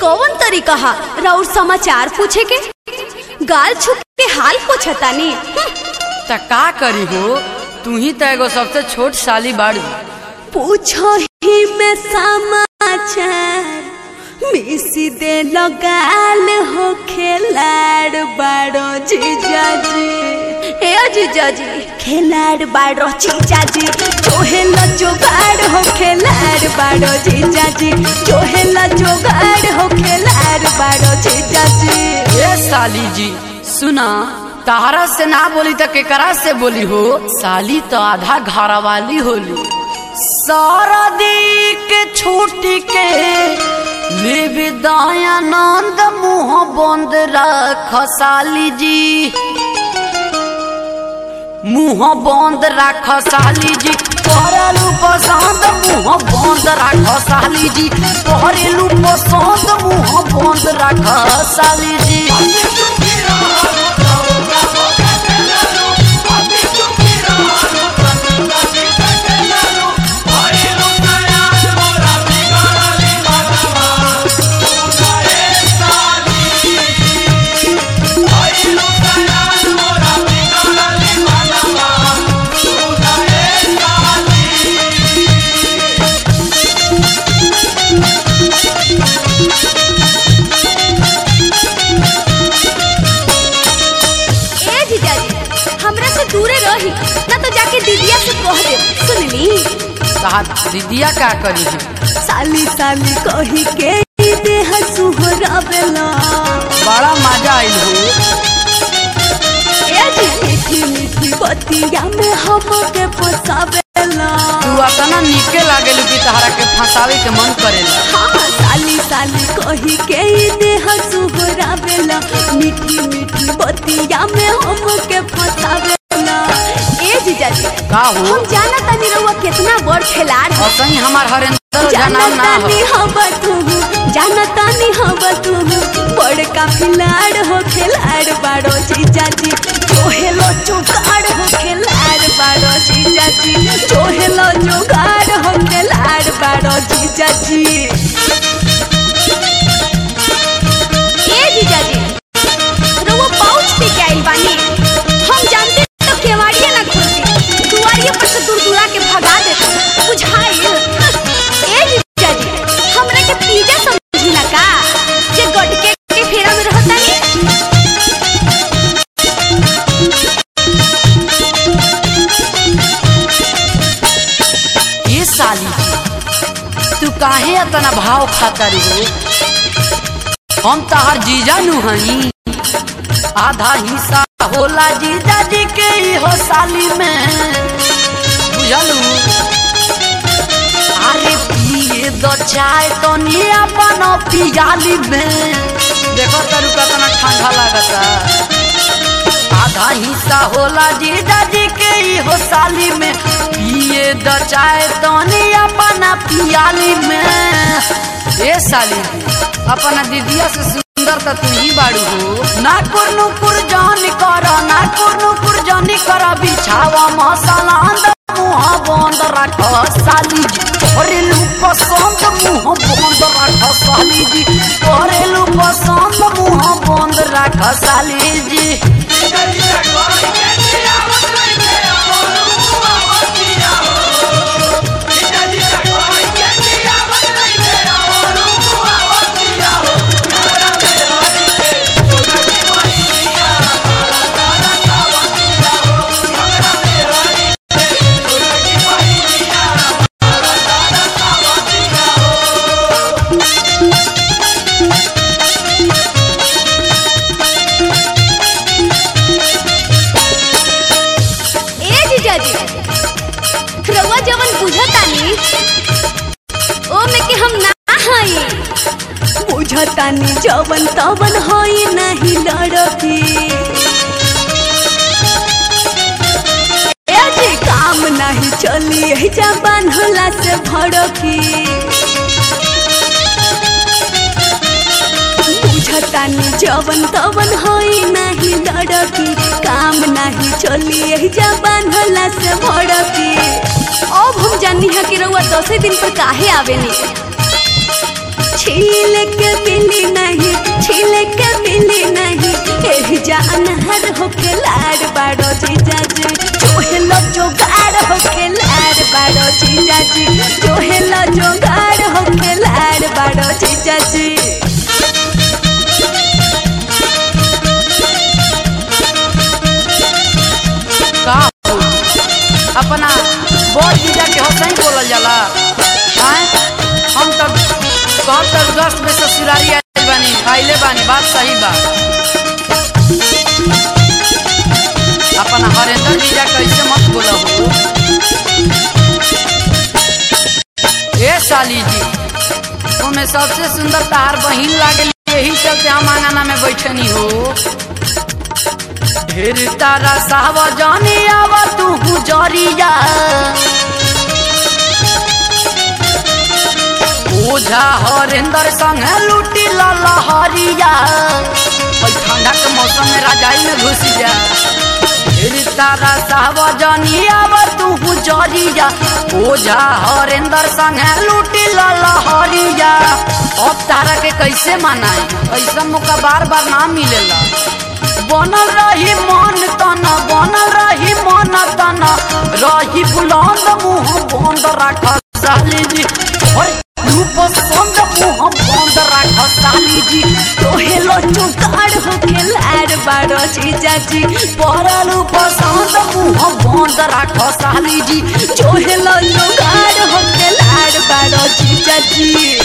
कौन तरीका हा राउर समाचार पूछे के गाल छुप के हाल पूछतानी त का करी हो तू ही तो एगो सबसे छोट साली बाड़ी पूछो ही में समाचार मिसी दे लगाल हो खेलाड़ बाड़ो जीजाजी ए जीजाजी खेलाड़ बाड़ो जीजाजी जोहेल जोगाड़ हो खेलाड़ बाड़ो जीजाजी जोहेल जोगाड़ हो खेलाड़ बाड़ो जीजाजी ए साली जी सुना तारा से ना बोली तो केकरा से बोली हो साली तो आधा घरा वाली होली सारा दी के छूटी के ले दयानंद मुंह बंद रख साली जी मुंह बंद राख साली जी करेलू पसंद मुंह बंद राख साली जी करेलू पसंद मुंह बंद राख साली जी ए जीजाजी हमरा से दूरे रही ना तो जाके दीदिया से कह दे सुनली साहब दीदिया का करी है साली साली कही के देह सुहरावेला बड़ा मजा आइल हो ए जी मीठी मीठी बतिया में हमके फसावेला तू अतना निके लागेलू कि तहरा के फंसावे के मन करेला हाँ साली साली कही के देह सुहरावेला मीठी मीठी बतिया में हमके फसावेला ए जीजाजी का हो हम जाना तानी रहुआ कितना बड़ खिलाड़ है असही हमार हरेंद्र ओझा नाम ना हो जानतानी हवा तू जानतानी हवा तू बड़का खिलाड़ हो खिलाड़ बाड़ो जीजाजी जोहेलो जुगाड़ हो खिलाड़ बाड़ो जीजाजी जोहेलो जुगाड़ हो खिलाड़ बाड़ो जीजाजी ए जीजाजी रउआ पाउच पे के आइल बानी हम जानते तो केवाड़िए ना खुलती दुआरिये पर से दूर दूरा के भगा देते बुझाइल ए जीजाजी हमरा के पिज्जा समझी ना का जे गटके के फेरा में रहता नी ये साली तू काहे इतना भाव खाता रे हो हम तहार जीजा नु हई आधा हिस्सा होला जीजा जी के ही हो साली में बुझलू अरे पिए दो चाय तो नी अपन पियाली में देखो तरू कितना ठंडा लागता आधा हिस्सा होला जीजा जी के ही हो साली में पिए द चाय तनी अपना पियाली में ए साली अपना दीदिया से सुंदर त तू ही बाड़ू हो ना कुरनु कुर जान कर ना कुरनु कुर जानी कर बिछावा मसाला अंदर मुंह बंद रख साली जी करेलू पसंद मुंह बंद रख साली जी करेलू पसंद मुंह बंद रख साली जी ए जीजाजी रउआ जवन बुझतानी ओ में के हम ना हई बुझतानी जवन तवन हई नहीं लड़की ए जी काम नहीं चली ए जा बांधला से भड़की बुझतानी जवन तवन हई नहीं लड़की काम नहीं चली एही जा बांधला से भड़की अब हम जानी है कि रउआ दसे दिन पर काहे आवेनी छील के मिली नहीं छील के मिली नहीं एही जान हर होके लाड़ बाड़ो जीजा जी जोहेलो जोगाड़ होके लाड़ बाड़ो जीजा जी जोहेलो जोगाड़ होके लाड़ बाड़ो जीजा जी का हो अपना बड़ जीजा के हंसई बोलल जाला आय हम तब कहत तर अगस्त में ससुरारी आइल बानी आइले बानी बात सही बा अपना हरेंद्र जीजा कैसे मत बोलो हो ए साली जी तुम्हें सबसे सुंदर तार बहिन लागल यही चलते हम आंगना में बैठनी हो ढेर तारा सावा जाने आवा तू गुजरिया ओझा हरेंद्र संग लूटी ला लहरिया ओइ ठंडा के मौसम में राजाई में घुस जा ढेर तारा सावा जाने आवा तू गुजरिया ओझा हरेंद्र संग लूटी ला लहरिया अब तारा के कैसे मनाई ऐसा मौका बार बार ना मिलेला बनल रही मन तन बनल रही मन तन रही बुलंद मुंह बंद राख साली जी ओए रूप संग मुंह बंद राख साली जी तोहेलो जुगाड़ होके लाड़ बाड़ो जीजा जी परल पसंद मुंह बंद राख साली जी जोहेलो जुगाड़ होके लाड़ बाड़ो जीजा जी